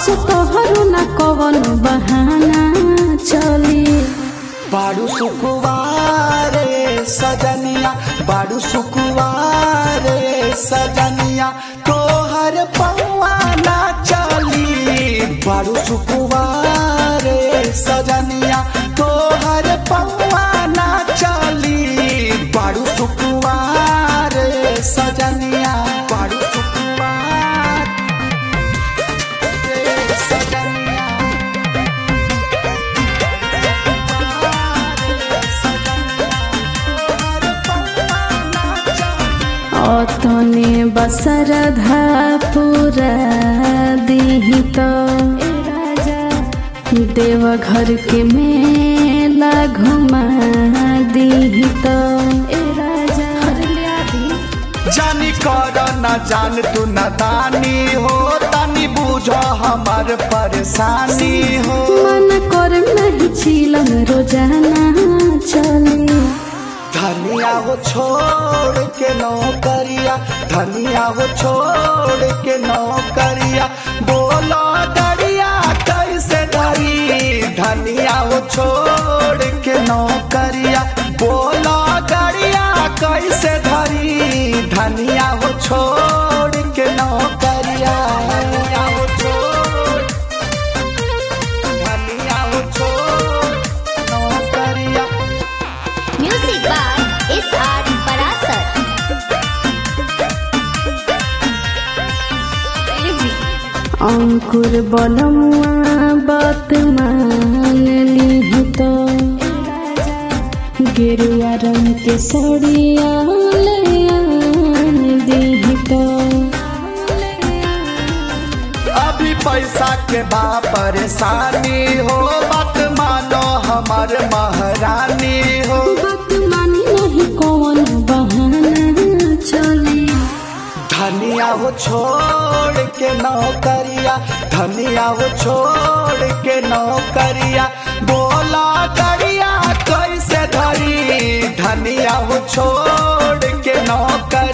असो तोहरो न कवन बहाना चली बाड़ू सुकुवारे सजनिया बाड़ू सुकुवारे सजनिया तोहर पौआ ना चली बाड़ू सुकुवारे सजनिया तोहर पौआ ना चली बाड़ू सुकुवारे सजनिया बाड़ू सुकुवार रे सजनिया अतने बसरधा पूरा दीही तो देवघर के मेला घुमा दीही तो जानी कर न जान तू न दानी हो तनी बुझ हमार परेशानी हो मन कर नहीं चिलम रोजाना चली धनिया हो छोड़ के नौकरिया धनिया हो छोड़ के नौकरिया बोलो दरिया कैसे धरी धनिया हो छोड़ के नौकरिया बोलो दरिया कैसे धरी धनिया हो छोड़ के नौकरिया धनिया हो छोड़ धनिया हो छोड़ नौकरिया Music by S.R. Parasar. अंकुर बलमुआ बात मान ली तो गेरुआ रंग के सड़िया ले आन दी तो अभी पैसा के बा परेशानी हो बात मानो हमर महारानी हो बात मानी नहीं कौन बहाना चली धनिया हो छोड़ के नौकरिया धनिया हो छोड़ के नौकरिया बोला करिया कैसे धरी धनिया हो छोड़ के नौकरिया